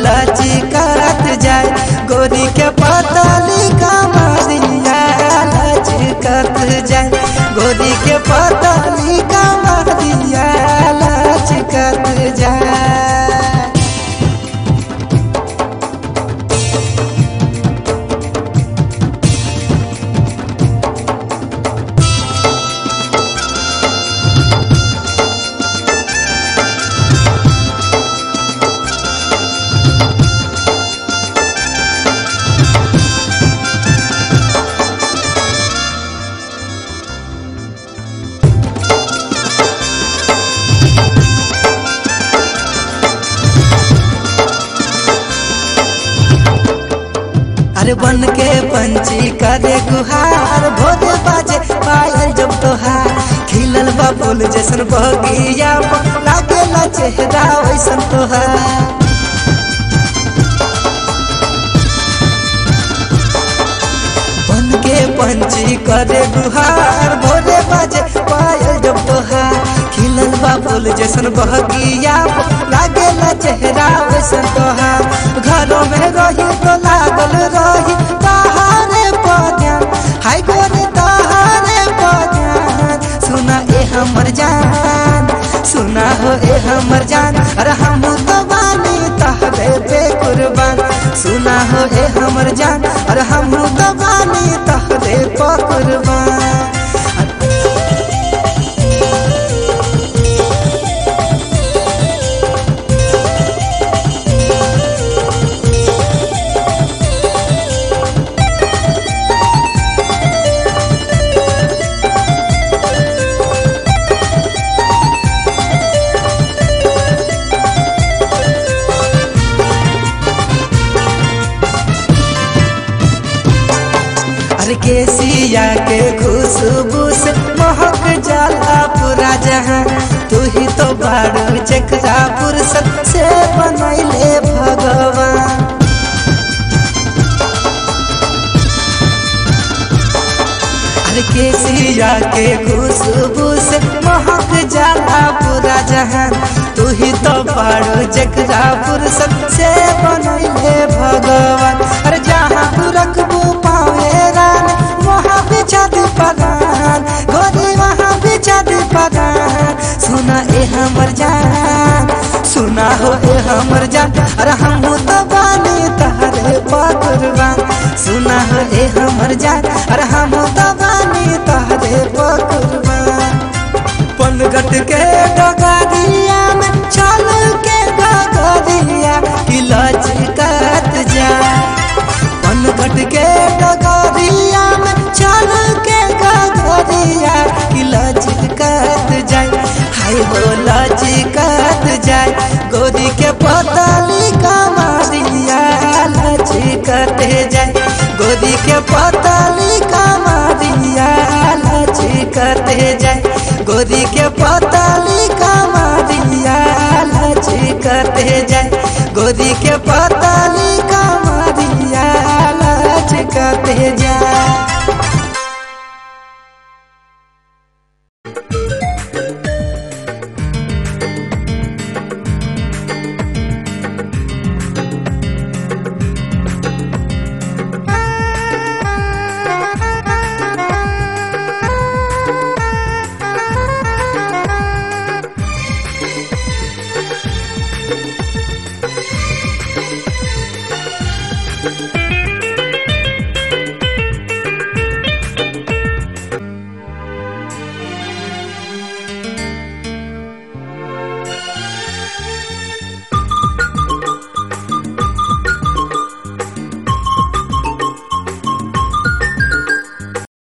लचकत जाए गोरी के पतली कमरिया लचकत जाए गोरी के पतली कमरिया लचकत जाए अरे बन के पंछी करे गुहार भोरे बाजे पायल जब तोहार खिलल बा फूल जैसन बगिया लागेला चेहरा वैसन तोहार बन के पंछी करे गुहार भोरे बाजे पायल जब तोहार खिलल बा फूल जैसन बगिया लागेला चेहरा वैसन तोहार घरों में रही तो लागल रही तहारे पजान हाय गोरे तहारे पजान सुना ए हमर जान सुना हो ए हमर जान अरे हम तो बानी तहरे पे कुर्बान सुना हो ए हमर जान अरे हम तो बानी तहरे पे कुर्बान अरे केसिया के खुशबू से महक जाला पूरा जहां तू ही तो बारू जकरा फुर्सत से बनैले भगवान अरे केसिया के खुशबू से महक जाला पूरा जहान तू ही तो बारू जकरा फुर्सत से बनैले भगवान अरे जहाँ तू रखबू पावे रान वहाँ बिछा दे पगान गोरी वहाँ बिछा दे पगान सुना ए हमर जान सुना हो ए हमर जान अरे हम तो बानी तहरे पकुरबान सुना हो ए हमर जान अरे हम तो बानी तहरे पकुरबान पनघट के डगरिया में चल के डगरिया कि लचकत जा पनघट के डगरिया में चल के डगरिया कि लचकत जाए हाय हो लचकत जाए गोरी के पतली कमरिया लचकत जाए गोरी के पत